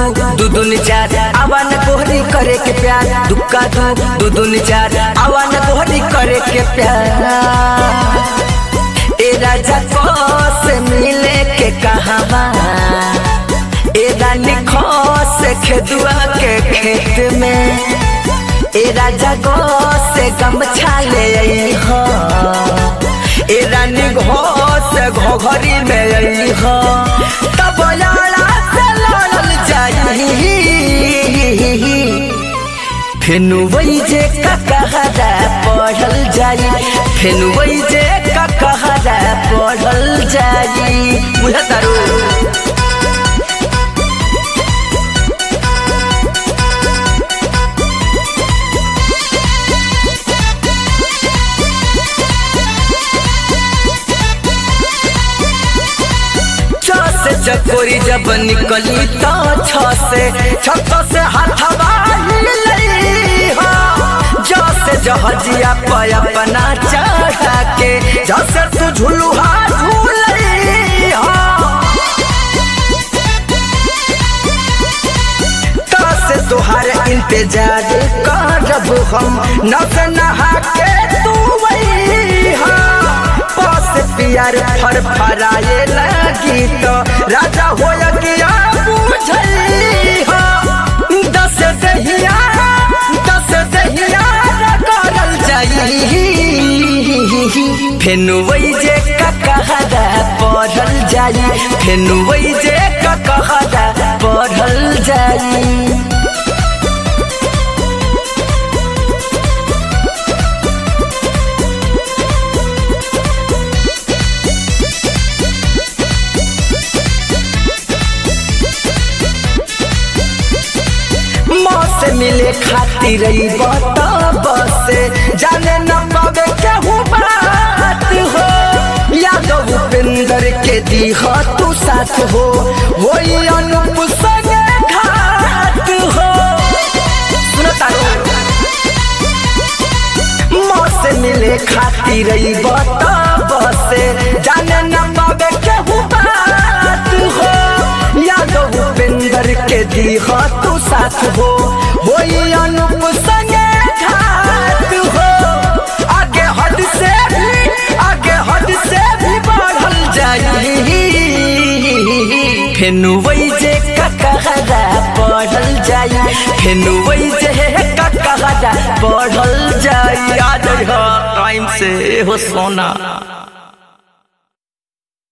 दू दूनी चार आवन कोहरी करे के प्यार दुक्का दू दू दूनी चार आवन कोहरी करे के प्यार ए राजा को से मिले के कहावा ए रानी खो से खेदुआ के खेत में ए राजा गो से गमछा ले आई हो ए रानी घो से घोघरी में आई हो तब लाला से लड़ल जाई फेनु वही जे ककहरा पढ़ल जाई फेनु वही जे ककहरा पढ़ल जाई बुझतारू से चकोरी जब निकली तो छ से छत से हाथवा जसे जहजिया पे अपना चढ़ा के जसे तू झुलुहा झूल से तुहार इंतजार करब हम नस नहा के तू वही पास पियर फर फराए लगी तो राजा हो गया बुझई दस दहिया दस दहिया करल जाई फेनु वही जे ककहरा पढ़ल जाई फेनु वही जे ककहरा पढ़ल जाई से मिले खातिर बसे जाने न पावे केहू बात हो यादव उपेंद्र के दी हो तू साथ हो वही अनुप संगे घात हो से मिले खातिर बसे जाने न पावे केहू बात हो यादव उपेंद्र के दी हो तू साथ हो वही अनुप संगे घात हो आगे हद से भी आगे हद से भी बढ़ल जाई फेनु वही जे ककहरा बढ़ल जाई फेनु वही जे ककहरा बढ़ल जाई आ जाई टाइम से हो सोना